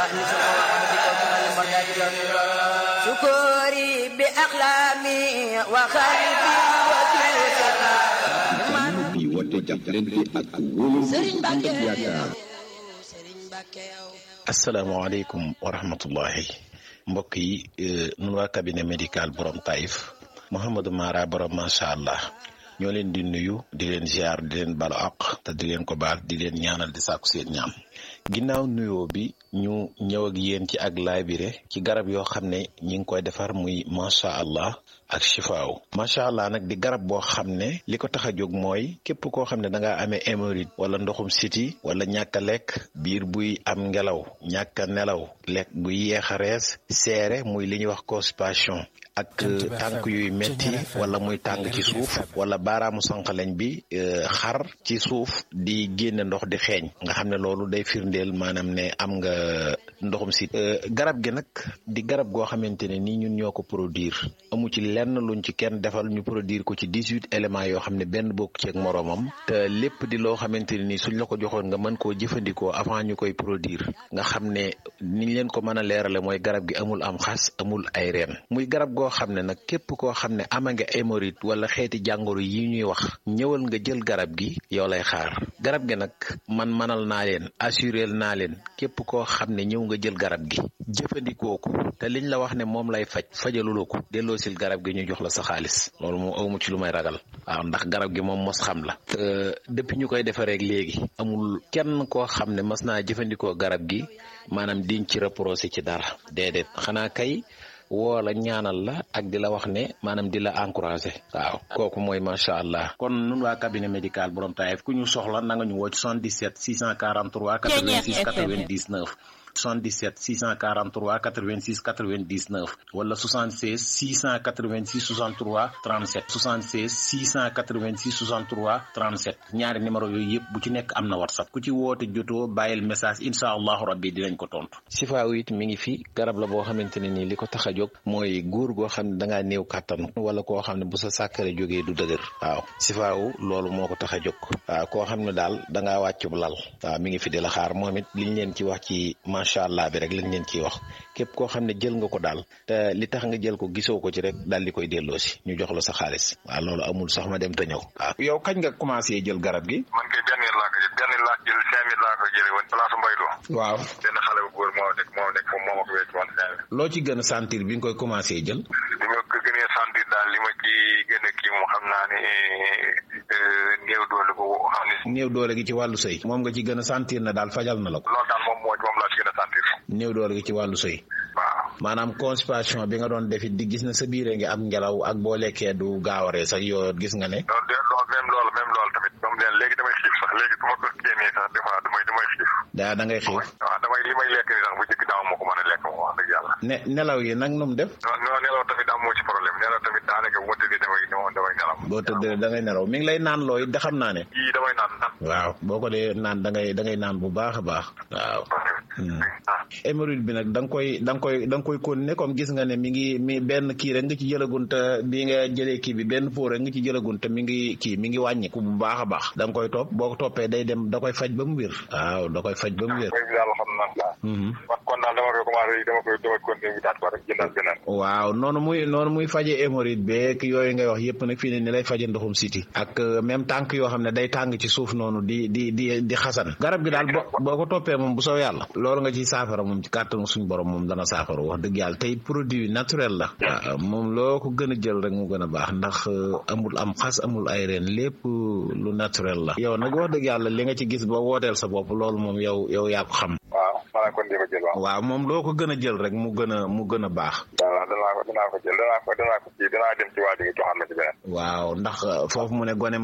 شكوري بأقلامي وخلبي bi woote jàppalante ak wóolu ànd ak yaakaar asalaamaaleykum wa rahmatullahi mbokk yi nun waa cabinet médical borom Taïf Mouhamadou Mara borom macha allah ñoo leen di nuyu di leen ziar di leen balu àq te di leen ko baal di leen ñaanal di sàkku seen ñaam ginnaaw nuyoo bi ñu ñëw ak yéen ci ak laabire ci garab yoo xam ne ñi ngi koy defar muy macha allah ak chifaaw macha allah nag di garab boo xam ne li ko tax a jóg mooy képp koo xam ne da ngaa amee hémorroïde wala ndoxum siti wala ñàkk a lekk biir buy am ngelaw ñàkk a nelaw lekk buy yeex a rees seere muy li ñuy wax constipation ak tànk yuy metti wala muy tàng ci suuf wala baaraamu sànqaleñ bi xar ci suuf di génne ndox di xeeñ nga xam ne loolu day firndeel maanaam ne am nga ndoxum sit garab gi nag di garab goo xamante ne nii ñun ñoo ko produire amu ci lenn luñ ci kenn defal ñu produire ko ci dix-huit éléments yoo xam ne benn bokk ci ak moroomam te lépp di loo xamante ne nii suñ la ko joxoon nga mën koo jëfandikoo avant ñu koy produire nga xam ne niñ leen ko mën a leerale mooy garab gi amul am xas amul ay reen muy garab goo xam ne nag képp koo xam ne ama nga hémorroïde wala xeeti jàngoro yi ñuy wax ñëwal nga jël garab gi yow lay xaar garab gi nag man manal naa leen assurel naa leen képp koo xam ne ñëw nga jël garab gi jëfandikoo ko te liñ la wax ne moom lay faj fajaluloo ko delloosil garab gi ñu jox la sa xaalis loolu moom awmu ci lu may ragal waaw ndax garab gi moom mos xam la te depuis ñu koy defareek léegi amul kenn koo xam ne mas naa jëfandikoo garab gi maanaam diñ ci reproché ci dara déedéet xanaa kay woo la ñaanal la ak di la wax ne maanaam di la encouragé waaw kooku mooy macha allah kon nun waa cabinet médical borom Taïf ku ñu soxla na nga ñu woo ci 77 643 86 99 77 643 86 99 wala 76 686 63 37 76 686 63 37 ñaari numéro yooyu yëpp bu ci nekk am na whatsapp ku ci woote jotoo bàyyil message incha allahu rabbi dinañ ko tontu. sifaaw it mi ngi fi garab la boo xamante ne nii li ko tax a jóg mooy góor goo xam ne da ngaa néew kàttan wala koo xam ne bu sa sàkkare jógee du dëgër waaw sifaaw loolu moo ko tax a jóg waaw koo xam ne daal da ngaa wàccub lal waaw mi ngi fi di la xaar moom it liñ leen ci wax ci macha allah bi rek lañ leen ciy wax képp koo xam ne jël nga ko daal te li tax nga jël ko gisoo ko ci rek daal di koy delloo si ñu jox la sa xaalis waaw loolu amul sax ma dem te ñëw waaw yow kañ nga commencé jël garab gi man kay benn yar laa ko jël benn laa jël cinq mille laa ko jëlee woon place Mbaylo waaw benn xale bu góor moo nekk moo nekk foofu moo ma ko wécc woon cinq mille loo ci gën a sentir bi nga koy commencé jël li ma ko gënee sentir daal li ma ci gën a kii moom xam naa ne néew doole ko xam ne néew doole gi ci wàllu sëy moom nga ci gën a sentir na daal fajal na la ko loolu daal moom moo moom laa ci gën a sentir néew doole gi ci wàllu sëy waaw maanaam constipation bi nga doon defit di gis na sa biire ngi am ngelaw ak boo lekkee du gaawaree sax yooyu gis nga ne loolu de loolu même loolu même loolu tamit moom leen léegi damay xiif sax léegi bu ma ko génnee sax des fois damay damay xiif daa da ngay xiif waaw damay li may lekk ni sax bu njëkk daaw moo ko mën a lekk moom wax dëgg yàlla ne nelaw yi nag nu mu def non non nelaw tamit amoo ci problème nelaw tamit daanaka bu ma tëddee damay damay nelaw boo tëddee da ngay nelaw mi ngi lay naan looy da xam naa ne yii damay naan naan waaw boo ko dee naan da ngay da ngay naan bu baax a baax waaw hémorroïde bi nag da nga koy da nga koy da nga koy continuer comme gis nga ne mi ngi mi benn kii rek nga ci jëlagun te bi nga jëlee kii bi benn pot rek nga ci jëlagun te mi ngi kii mi ngi wàññiku bu baax a baax da nga koy topp boo ko toppee day dem da koy faj ba mu wér waaw da koy faj ba mu wér daal xam naa waaw kon daal dama koy commencé dama koy dama continuer wutaat ko rek jëndal beneen waaw noonu muy noonu muy faje hémorroïde beeg yooyu ngay wax yëpp nag fii ne ni lay faje ndoxum siti ak même tànk yoo xam ne day tàng ci suuf noonu di di di di xasan garab gi daal boo boo ko toppee moom bu soo yàlla loolu nga ci saafara moom ci kàttanu suñ borom moom dana saafara wax dëgg yàlla tey produit naturel la waaw moom loo ko gën a jël rek mu gën a baax ndax amul am xas amul ay reen lépp lu naturel la yow nag wax dëgg yàlla li nga ci gis ba wooteel sa bopp loolu moom yow yow yaa ko xam waaw maanaam kon di ko jël waaw waaw moom loo ko gën a jël rek mu gën a mu gën a baax waaw danaa ko danaa ko jël danaa ko danaa ko kii danaa dem ci waa ji nga joxaat ma ci beneen waaw ndax foofu mu ne gone